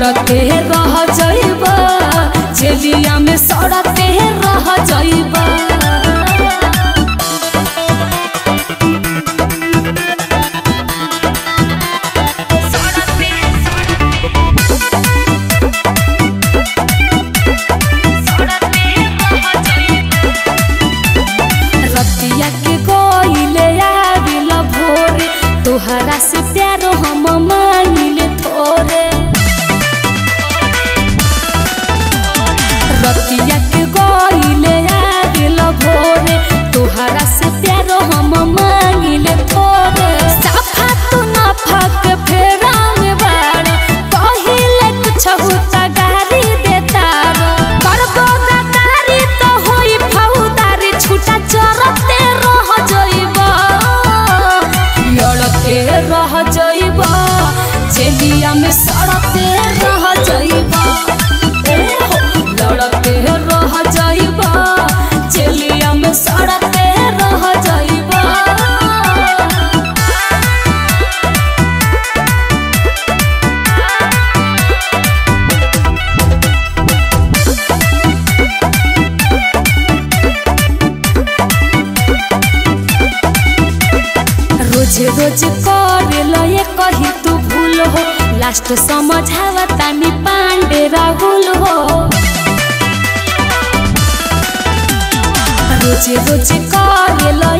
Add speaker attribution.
Speaker 1: लड़ते रह जाइबा जेलिया में सड़ते रह जाइबा रतिया के गइले आबिल भोरे तोहरा से प्यारो हम मांगिले थोरे रतिया के गइले आबिल भोरे तोहरा से प्यारो हम मांगिले थोरे साफा तू ना फक फेरा में बाड़ कहिले कुछ होता गारी देता करबो गदारी तो होई फौदारी छूटा चरते रह जइबा लड़ते रह जइबा जेलिया में सड़ते रह जइबा ए हो, लड़ते रह जइबा जेलिया में सड़ते रह जइबा रोज रोज करेल ये कही तू भूल हो लास्ट समझावा तानी पांडे राहुल हो रोज रोज करेल